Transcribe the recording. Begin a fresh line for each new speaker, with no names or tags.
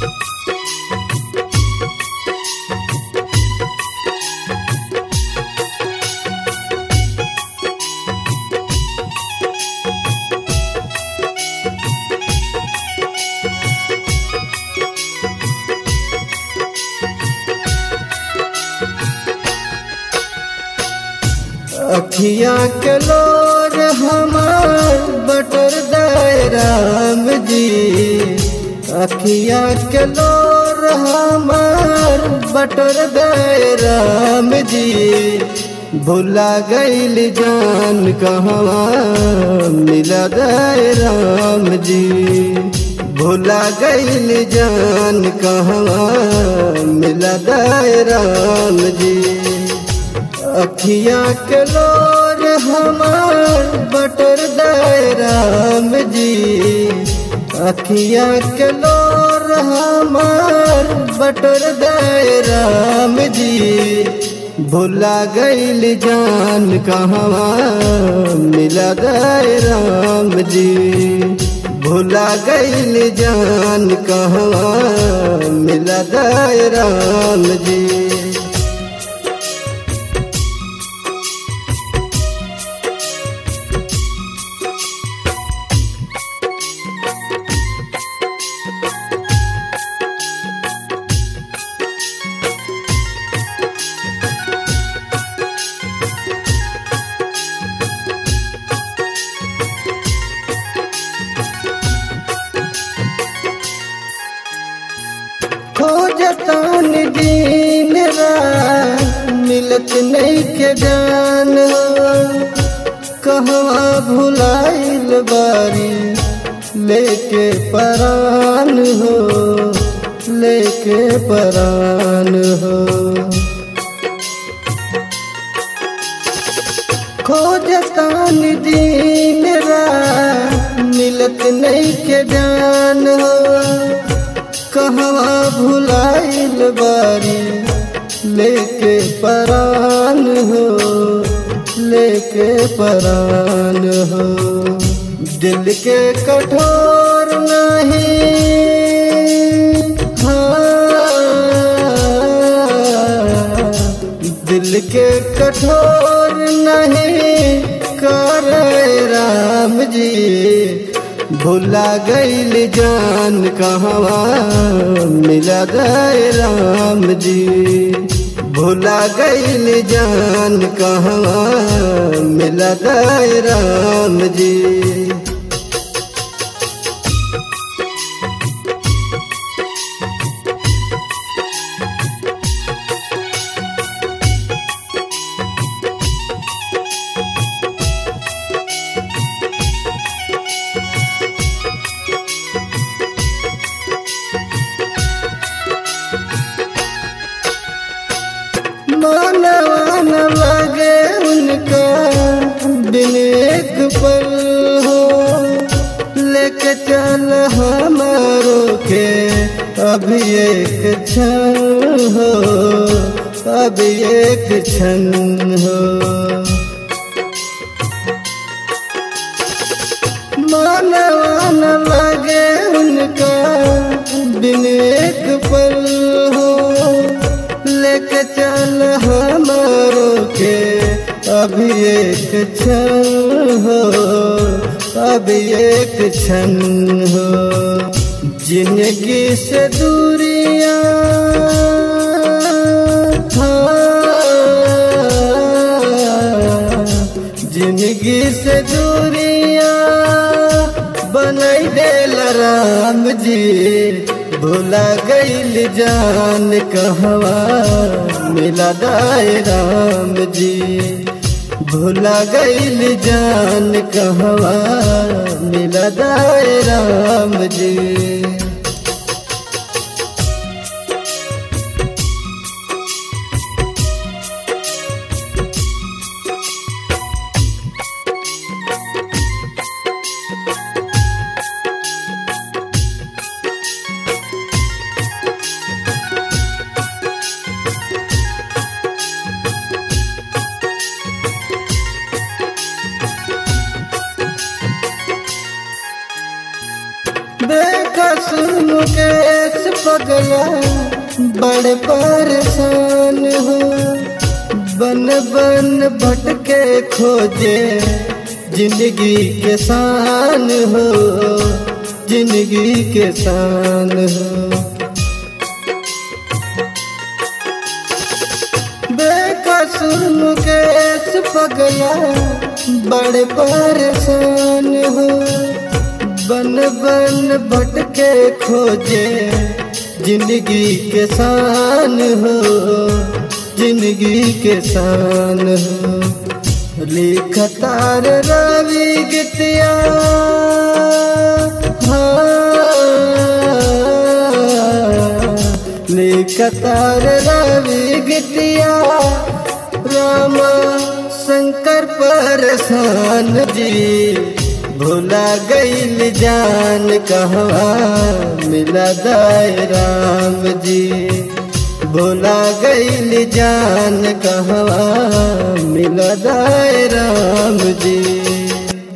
अखिया के लोर हमार बटर दे राम जी अखिया के लोर हमार बटर दे राम जी भुला गईल जान कहवा मिला दे राम जी भुला गईल जान कहवा मिला दे राम जी अखिया के लोर हमार बटर दे राम जी अखिया के लोर हमार बटर दे राम जी भुला गईल जान कहवा मिला दे राम जी भुला गईल जान कहवा मिला दे राम जी खोजतान दिन रात मिलत नहीं के जान कहवा भुलाइल बारी लेके परान हो लेके परान हो खोजतान दिन रात मिलत नहीं के जान हो कहवा भुलाइल बारी लेके परान हो लेके परान हो दिल के कठोर नहीं हाँ, दिल के कठोर नहीं कर राम जी भुला गईल जान कहवा मिला दे राम जी भुला गईल जान कहवा मिला दे राम जी मानवा न लगे उनका दिन एक पल हो लेके चल हमारो के अभी एक क्षण हो अभी एक क्षण हो मानवा न लगे उनका दिन एक पल हो लेके चल हमारो के अभी एक क्षण हो अभी एक क्षण हो जिंदगी से दूरिया जिंदगी से दूरिया बनई देल राम जी भुला गईल जान कहवा मिला दाए राम जी भुला गईल जान कहवा मिला दाए राम जी देख पगला बड़े परेशान हो बन बन भटके खोजे जिंदगी के शान हो जिंदगी के शान हो बेकसूर मुकेश पगला बड़े परेशान हो बन बन भटके खोजे जिंदगी के शान हो जिंदगी के शान हो लिखतार रवि गीतिया हाँ लिखतार रवि गीतिया रामा शंकर परेशान जी भूला गईल जान कहवा मिला दाय राम जी भूला गईल जान कहवा मिला दाय राम जी